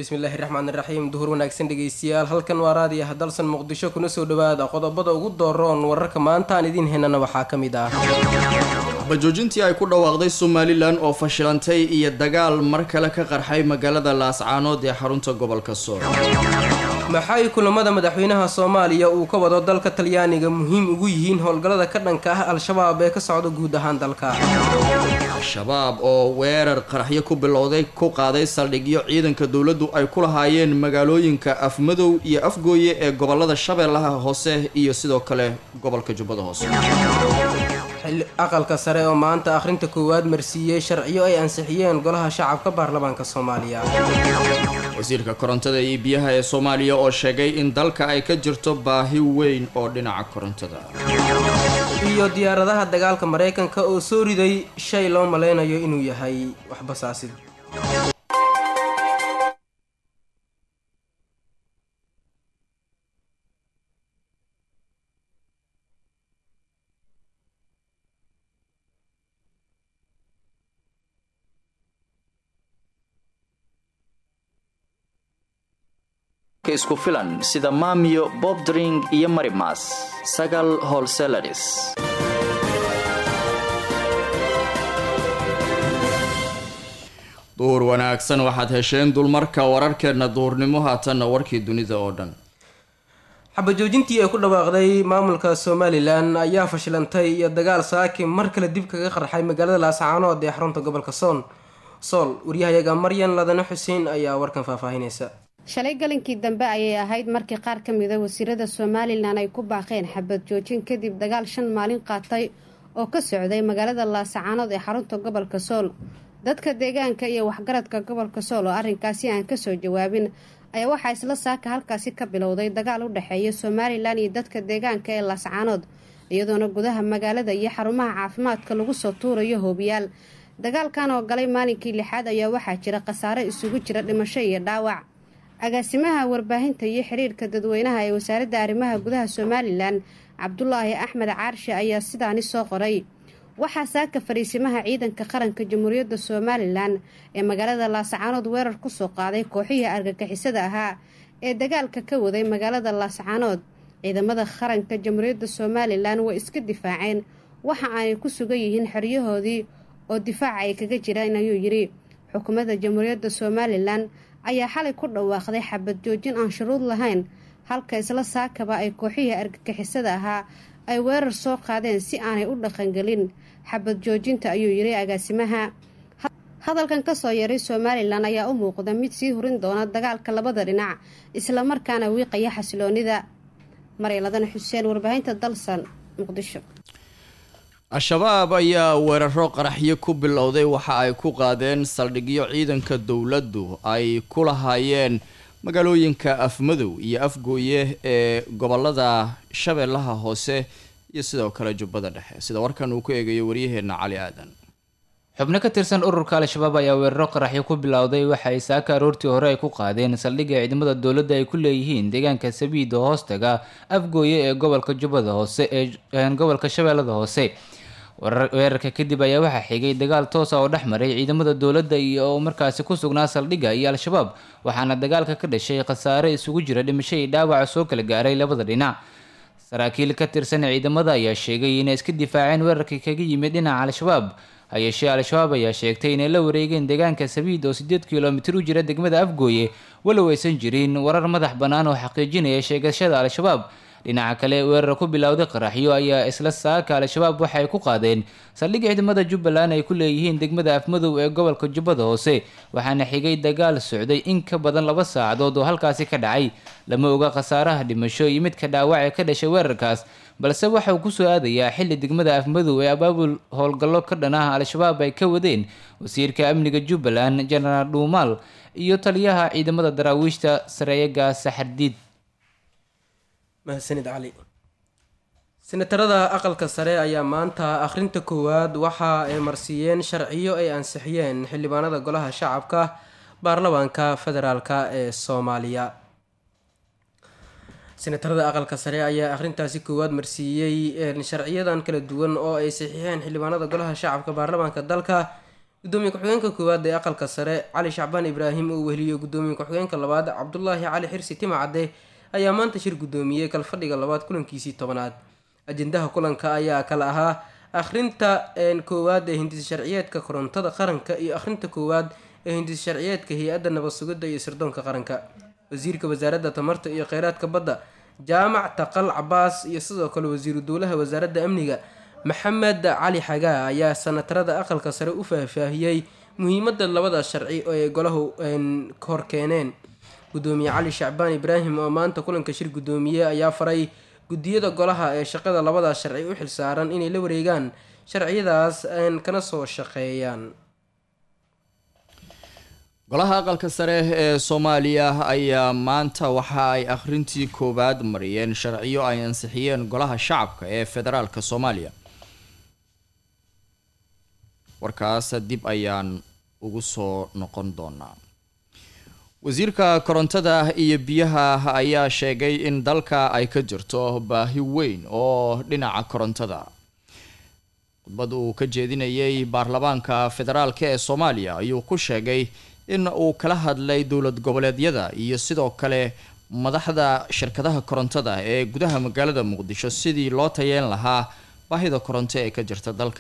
bismillaahi raxmaan iraxiim duhur wanaagsan dhegeystayaal halkan waa raadiyaha dalsan muqdisho kuna soo dhawaada qodobada ugu dooroon wararka maanta aan idiin heynana waxaa ka mid ah bajoojintii ay ku dhawaaqday somalilan oo fashilantay iyo dagaal mar kale ka qarxay magaalada laascaanood ee xarunta gobolka sool maxay kulamada madaxweynaha soomaaliya uu ka wado dalka talyaaniga muhiim ugu yihiin howlgallada ka dhanka ah al-shabaab ee ka socda guud ahaan dalka al-shabaab oo weerar qaraxyo ku bilowday ku qaaday saldhigyo ciidanka dowladdu ay ku lahaayeen magaalooyinka afmadow iyo afgooye ee gobolada shabeellaha hoose iyo sidoo kale gobolka jubbada hoose aqalka sare oo maanta akhrinta koowaad marsiiyey sharciyo ay ansixiyeen golaha shacabka baarlamaanka soomaaliya wasiirka korontada iyo biyaha ee soomaaliya oo sheegay in dalka ay ka jirto baahi weyn oo dhinaca korontada iyo diyaaradaha dagaalka maraykanka oo soo riday shay loo malaynayo inuu yahay waxbasaasid isku filan sida maamiyo bobdring iyo marimas sagal holselaris duhur wanaagsan waxaad hesheen dulmarka wararkeenna duhurnimo haatanna warkii dunida oo dhan xabajoojintii ay ku dhawaaqday maamulka somalilan ayaa fashilantay iyo dagaal saaki mar kale dib kaga qarxay magaalada laascaanood ee xarunta gobolka soon sool waryahayaga maryan ladane xuseen ayaa warkan faahfaahinaysa shalay galinkii dambe ayay ahayd markii qaar ka mida wasiirada somalilan ay ku baaqeen xabad joojin kadib dagaal shan maalin qaatay oo ka socday magaalada laasacaanood ee xarunta gobolka sool dadka deegaanka iyo waxgaradka gobolka sool oo arrinkaasi aan kasoo jawaabin ayaa waxaa isla saaka halkaasi ka bilowday dagaal u dhexeeya somalilan iyo dadka deegaanka ee laasacaanood iyadoona gudaha magaalada iyo xarumaha caafimaadka lagu soo tuurayo hoobiyaal dagaalkan oo galay maalinkii lixaad ayaa waxaa jira khasaare isugu jira dhimasho iyo dhaawac agaasimaha warbaahinta iyo xiriirka dadweynaha ee wasaaradda arrimaha gudaha somalilan cabdulaahi axmed caarshe ayaa sidaani soo qoray waxaa saaka fariisimaha ciidanka qaranka jamhuuriyadda somalilan ee magaalada laasacaanood weerar kusoo qaaday kooxihii argagixisada ahaa ee dagaalka ka waday magaalada laasacaanood ciidamada qaranka jamhuuriyadda somalilan way iska difaaceen waxa aanay ku sugan yihiin xeryahoodii oo difaaca ay kaga jiraan ayuu yidhi xukuumadda jamhuuriyadda somalilan ayaa xalay ku dhawaaqday xabad joojin aan shuruud lahayn halka isla saakaba ay kooxihii argagixisada ahaa ay weerar soo qaadeen si aanay u dhaqangelin xabad joojinta ayuu yidhi agaasimaha hadalkan kasoo yaray somalilan ayaa u muuqda mid sii hurin doona dagaalka labada dhinac islamarkaana wiiqaya xasiloonida maryaladana xuseen warbaahinta dalsan muqdisho al-shabaab ayaa weeraro qaraxyo ku bilowday waxa ay ku qaadeen saldhigyo ciidanka dowladdu ay ku lahaayeen magaalooyinka afmadow iyo afgooye ee gobolada shabeellaha hoose iyo sidoo kale jubbada dhexe sida warkan uu ku eegayo waryaheena cali aadan xubno ka tirsan ururka al-shabaab ayaa weeraro qaraxyo ku bilowday waxa ay saaka aroortii hore ay ku qaadeen saldhigga ciidamada dowladda ay ku leeyihiin deegaanka sabiid oo hoostaga afgooye ee gobolka jubbada hoose ee gobolka shabeellada hoose weerarka kadib ayaa waxaa xigay dagaal toosa oo dhex maray ciidamada dowladda iyo oo markaasi ku sugnaa saldhigga iyo al-shabaab waxaana dagaalka ka dhashay khasaare isugu jira dhimasho iyo dhaawaca soo kala gaaray labada dhinac saraakiil ka tirsan ciidamada ayaa sheegay inay iska difaaceen weerarkii kaga yimid dhinaca al-shabaab hayeeshee al-shabaab ayaa sheegtay inay la wareegeen deegaanka sabiid oo sideed kilomitir u jira degmada afgooye walow aysan jirin warar madax bannaan oo xaqiijinaya sheegashada al-shabaab dhinaca kale weerar ku bilowday qaraxyo ayaa isla saaka al-shabaab waxa ay ku qaadeen saldhig ciidamada jubbaland ay ku leeyihiin degmada afmadow ee gobolka jubbada hoose waxaana xigay dagaal socday in ka badan laba saacadood oo halkaasi ka dhacay lama oga khasaaraha dhimasho iyo midka dhaawac ee ka dhashay weerarkaas balse waxa uu kusoo aadayaa xilli degmada afmadow ee abaabul howlgallo ka dhan ah al-shabaab ay ka wadeen wasiirka amniga jubbaland jenaraal dhuumaal iyo taliyaha ciidamada daraawiishta sareeyaga saxardiid mahadsanid cali senatarada aqalka sare ayaa maanta akhrinta koowaad waxa ay marsiiyeen sharciyo ay ansixiyeen xildhibaanada golaha shacabka baarlamaanka federaalka ee soomaaliya senatarada aqalka sare ayaa akhrintaasi koowaad marsiiyey sharciyadan kala duwan oo ay saxiixeen xildhibaanada golaha shacabka baarlamaanka dalka gudoomiye ku-xigeenka koowaad ee aqalka sare cali shacbaan ibraahim oo weheliyo gudoomiye ku-xigeenka labaad cabdulaahi cali xirsi timacadde ayaa maanta shir gudoomiyey kalfadhiga labaad kulankiisii tobanaad ajendaha kulanka ayaa kala ahaa akhrinta koowaad ee hindis sharciyeedka korontada qaranka iyo akhrinta koowaad ee hindis sharciyeedka hay-adda nabad sugidda iyo sirdoonka qaranka wasiirka wasaaradda tamarta iyo kheyraadka badda jaamac taqal cabaas iyo sidoo kale wasiiru dowlaha wasaaradda amniga maxamed cali xagaa ayaa sanatarada aqalka sare u faahfaahiyey muhiimada labada sharci oo ay golahu hor keeneen gudoomiye cali shacbaan ibraahim oo maanta kulanka shir gudoomiye ayaa faray guddiyada golaha ee shaqada labada sharci u xilsaaran inay la wareegaan sharciyadaas kana soo shaqeeyaan golaha aqalka sare ee soomaaliya ayaa maanta waxa ay akhrintii koowaad mariyeen sharciyo ay ansixiyeen golaha shacabka ee federaalka soomaaliya warkaas dib ayaan ugu soo noqon doonaa wasiirka korontada iyo biyaha ayaa sheegay in dalka ay ka jirto baahi weyn oo dhinaca korontada khudbad uu ka jeedinayay baarlamaanka federaalk ee soomaaliya ayuu ku sheegay in uu kala hadlay dowlad goboleedyada iyo sidoo kale madaxda shirkadaha korontada ee gudaha magaalada muqdisho sidii loo tayeen lahaa baahida koronto ee ka jirta dalka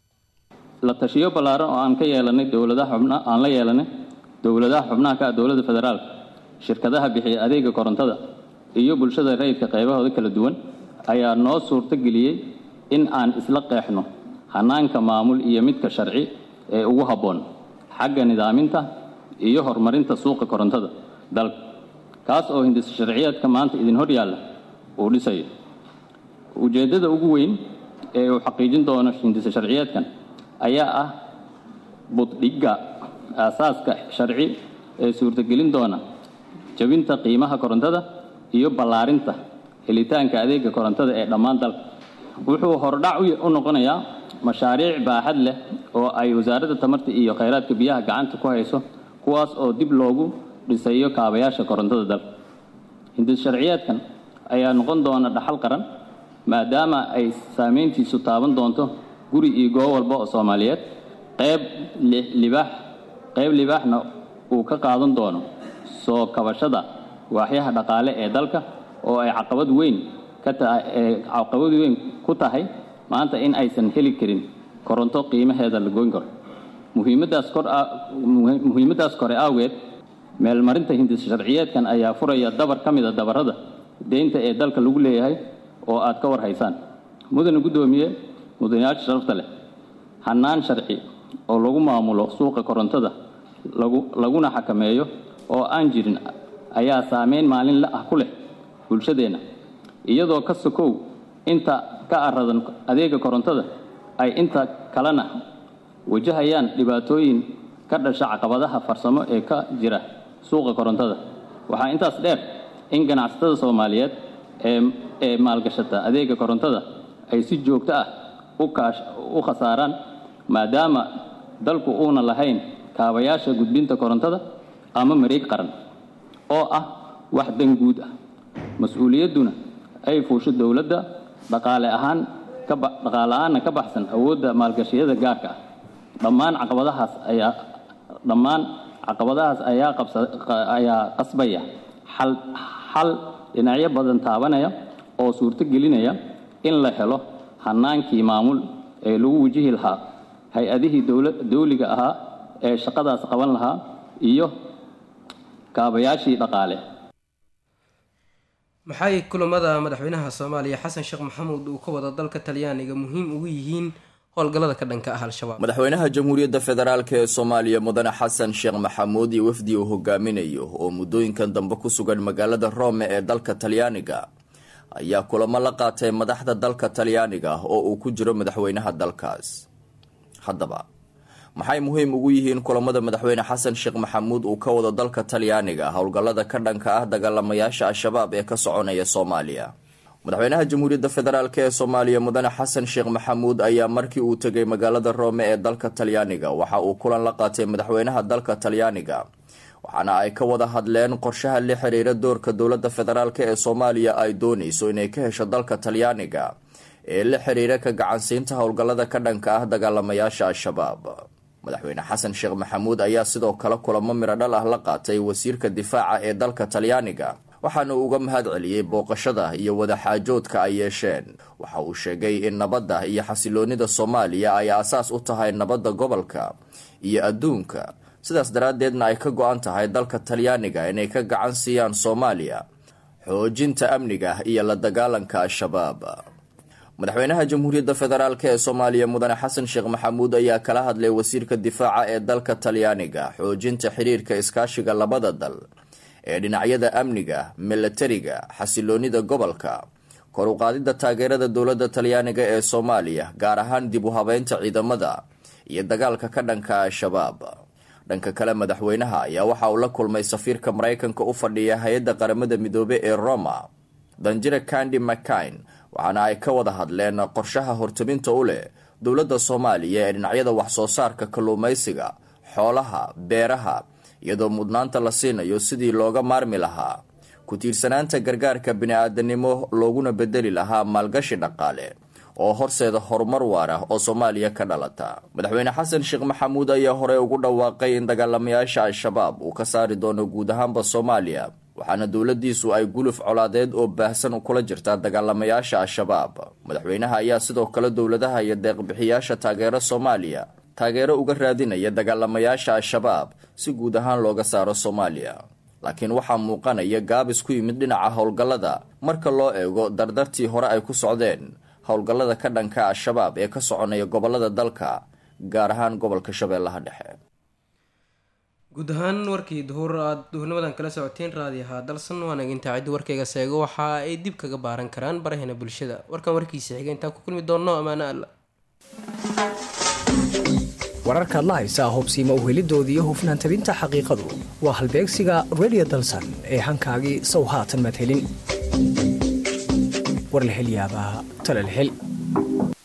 la tashiyo ballaaran oo aan ka yeelanay dowladaha xubna aan la yeelanay dowladaha xubnaha ka ah dowladda federaalka shirkadaha bixiya adeega korontada iyo bulshada rayidka qaybahooda kala duwan ayaa noo suurto geliyey in aan isla qeexno hanaanka maamul iyo midka sharci ee ugu habboon xagga nidaaminta iyo horumarinta suuqa korontada dalka kaas oo hindis sharciyeedka maanta idin hor yaalla uu dhisayo ujeeddada ugu weyn ee uu xaqiijin doono hindisa sharciyeedkan ayaa ah buddhigga aasaaska sharci ee suurtagelin doona jabinta qiimaha korontada iyo ballaarinta helitaanka adeega korontada ee dhammaan dalka wuxuu hordhac u noqonayaa mashaariic baaxad leh oo ay wasaaradda tamarta iyo kheyraadka biyaha gacanta ku hayso kuwaas oo dib loogu dhisayo kaabayaasha korontada dalka hindis sharciyeedkan ayaa noqon doona dhaxal qaran maadaama ay saameyntiisu taaban doonto guri iyo goob walba oo soomaaliyeed qayb libaax qayb libaaxna uu ka qaadan doono soo kabashada waaxyaha dhaqaale ee dalka oo ay caqabad weyn ka tahay ee caqabad weyn ku tahay maanta in aysan heli karin koronto qiimaheeda la goyn karo muhiimadaas kor muhiimadaas kore awgeed meelmarinta hindis sharciyeedkan ayaa furaya dabar ka mida dabarada deynta ee dalka lagu leeyahay oo aad ka war haysaan mudane guddoomiye mudanayaasha sharafta leh hannaan sharci oo lagu maamulo suuqa korontada lagu laguna xakameeyo oo aan jirin ayaa saameyn maalinle ah ku leh bulshadeenna iyadoo ka sokow inta ka aradan adeega korontada ay inta kalena wajahayaan dhibaatooyin ka dhasha caqabadaha farsamo ee ka jira suuqa korontada waxaa intaas dheer in ganacsatada soomaaliyeed ee ee maalgashata adeega korontada ay si joogto ah u khasaaraan maadaama dalku uuna lahayn kaabayaasha gudbinta korontada ama mareeg qaran oo ah wax dan guud ah mas-uuliyadduna ay fuusho dowladda dhaqaale ahaan dhaqaale ahaanna ka baxsan awoodda maalgashiyada gaarka ah dhammaan caqabadahaas ayaa dhammaan caqabadahaas ayaa qabsa ayaa qasbaya xal xal dhinacyo badan taabanaya oo suurto gelinaya in la helo hannaankii maamul ee lagu wajihi lahaa hay-adihii dawliga ahaa ee shaqadaas qaban lahaa iyo kaabayaashii dhaqaale maxay kulamada madaxweynaha soomaaliya xasan sheekh maxamuud uu ka wada dalka talyaaniga muhiim ugu yihiin howlgallada ka dhanka ah al-shabaab madaxweynaha jamhuuriyadda federaalk ee soomaaliya mudane xasan sheekh maxamuud iyo wafdi uu hogaaminayo oo muddooyinkan dambe ku sugan magaalada rome ee dalka talyaaniga ayaa kulamo la qaatay madaxda dalka talyaaniga oo uu ku jiro madaxweynaha dalkaas haddaba maxay muhiim ugu yihiin kulamada madaxweyne xasan sheekh maxamuud uu ka wado dalka talyaaniga howlgallada ka dhanka ah dagaalamayaasha al-shabaab ee ka soconaya soomaaliya madaxweynaha jamhuuriyadda federaalk ee soomaaliya mudane xasan sheekh maxamuud ayaa markii uu tegay magaalada rome ee dalka talyaaniga waxa uu kulan la qaatay madaxweynaha dalka talyaaniga waxaana ay ka wada hadleen qorshaha la xiriira doorka dowladda federaalk ee soomaaliya ay doonayso inay ka hesho dalka talyaaniga ee la xiriira ka gacansiinta howlgallada ka dhanka ah dagaalamayaasha al-shabaab madaxweyne xasan sheekh maxamuud ayaa sidoo kale kulamo midho dhal ah la qaatay wasiirka difaaca ee dalka talyaaniga waxaana uu uga mahad celiyey booqashada iyo wadaxaajoodka ay yeesheen waxa uu sheegay in nabadda iyo xasiloonida soomaaliya ay aasaas u tahay nabadda gobolka iyo adduunka sidaas daraaddeedna ay ka go-an tahay dalka talyaaniga inay ka gacan siiyaan soomaaliya xoojinta amniga iyo la dagaalanka al-shabaab madaxweynaha jamhuuriyadda federaalk ee soomaaliya mudane xasan sheekh maxamuud ayaa kala hadlay wasiirka difaaca ee dalka talyaaniga xoojinta xiriirka iskaashiga labada dal ee dhinacyada amniga milatariga xasiloonida gobolka kor u qaadidda taageerada dowladda talyaaniga ee soomaaliya gaar ahaan dib u habeynta ciidamada iyo dagaalka ka dhanka al-shabaab dhanka kale madaxweynaha ayaa waxa uu la kulmay safiirka maraykanka u fadhiya hay-adda qaramada midoobe ee roma danjire kandi mccain waxaana ay ka wada hadleen qorshaha hortaminta u leh dowladda soomaaliya ee dhinacyada wax-soo saarka kalluumaysiga xoolaha beeraha iyadoo mudnaanta la siinayo sidii looga maarmi lahaa ku tiirsanaanta gargaarka bini-aadanimo looguna bedeli lahaa maalgashi dhaqaale oo horseeda horumar waar ah oo soomaaliya ka dhalata madaxweyne xasan sheekh maxamuud ayaa horey ugu dhawaaqay in dagaalamayaasha al-shabaab uu ka saari doono guud ahaanba soomaaliya waxaana dowladiisu ay guluf colaadeed oo baahsan kula jirtaa dagaalamayaasha al-shabaab madaxweynaha ayaa sidoo kale dowladaha iyo deeqbixiyaasha taageero soomaaliya taageero uga raadinaya dagaalamayaasha al-shabaab si guud ahaan looga saaro soomaaliya laakiin waxaa muuqanaya gaabis ku yimid dhinaca howlgallada marka loo eego dardartii hore ay ku socdeen howlgallada ka dhanka al-shabaab ee ka soconaya gobolada dalka gaar ahaan gobolka shabeellaha dhexe guud ahaan warkii duhur aada duhurnimadan kala socoteen raadiyaha dalsan waana intaa ciddi warkayga seego waxa ay dib kaga baaran karaan baraheena bulshada warkan warkiisa xiga intaan ku kulmi doonno ammaano alla wararkaad la haysaa hobsiima uhelidooda iyo hufnaan tabinta xaqiiqadu waa halbeegsiga redio dalsan ee hankaagii sow haatan madhelin war la hel yaabaa tala la hel